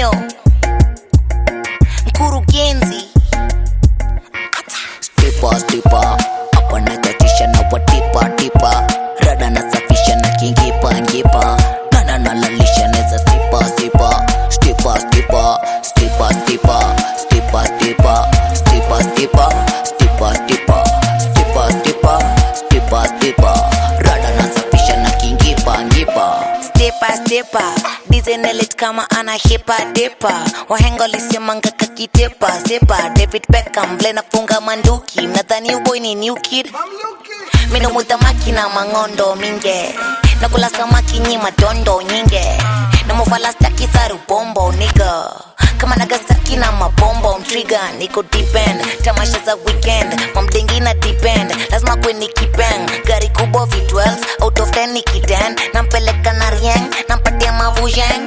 Mio mkurugenzi stipa stipa hapa nachatisha na watipa tipa rada nasafisha na kingipa ngipa nana nalalisha neza stipa stipa stipa stipa stipa stipa stipa stipa stipa stipa stipa stipa stipa stipa stipa stipa rada nasafisha na kingipa ngipa stepa stepa dizenelit kama ana hipa depa wahenga lisemanga kakitepa sepa david beckham vile nafunga manduki nadhani uboy ni new kid minomuta makina mangondo minge nakula samaki nyi madondo nyinge namufalastakisaru bombo niga kama nagasaki na mabombo mtriga niko depend tamasha za weekend mamdengi na depend lazima kweni kipeng gari kubwa v12 out of 10 nikiden nampeleka na rieng nampatia mavujeng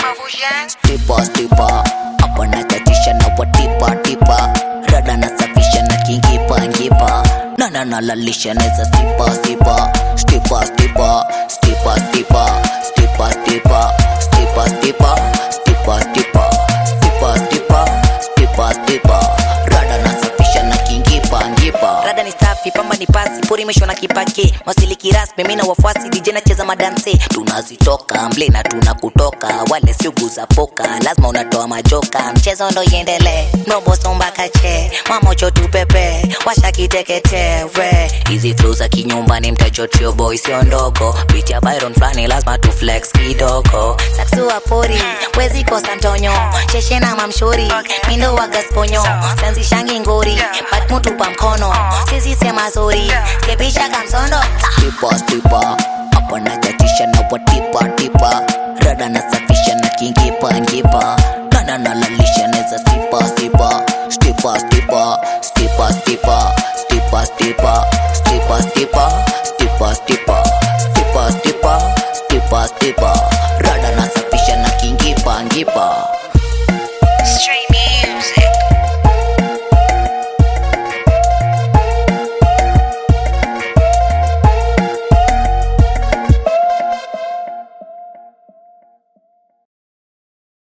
stipa stipa hapa nachatisha na watipa tipa rada nasafisha na kingipa ngipa nana nalalisha neza stipa stipa stipa stipa stipa stipa stipa stipa stipa stipa stipa stipa stipa stipa stipa stipa rada nasafisha na kingipa ngipa rada ni safi pamba ni pasi pori imeshwa na kipake wasiliki rasmi mi na wafuasi dj nacheza madanse tunazitoka mble na tunakutoka wale siugu za poka lazima unatoa majoka mchezo ndo iendelee nobosombakache mamocho tupepe washakiteketewe hizi flu za kinyumbani mtajotio boy sio ndogo biti ya byron flani lazima tu flex kidogo saksua pori wezi kosa ntonyo sheshe na mamshori mindo wa gasponyo sanzishangi ngori but mutu pa mkono sisi sema zori kepisha kamsondo tipa tipa hapa nachatisha na watipa tipa rada nasafisha na kingipa ngipa nana nalalisha neza stipa stipa stipa stipa stipa stipa stipa stipa stipa stipa stipa stipa stipa stipa stipa stipa rada nasafisha na kingipa ngipa